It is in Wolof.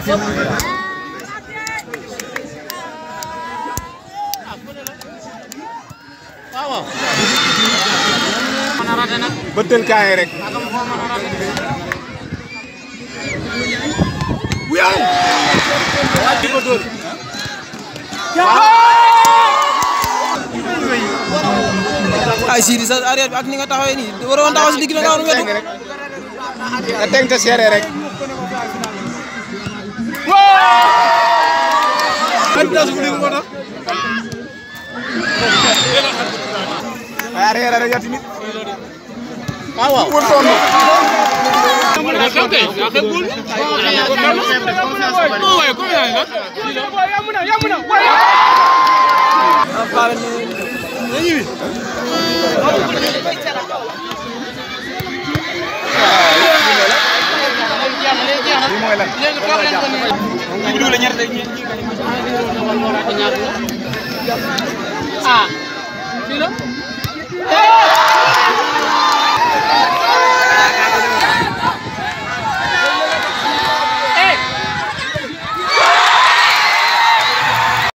bëttal kaay rek. ay Sidi sa arrière bi ak ni nga taxawee nii waroon taxaw si digg bi nga waroon wetu. nga teg te seere rek. waaye arrière rek yow tamit. waaw waaw. wër sonn. lii mooy lan. ah fii la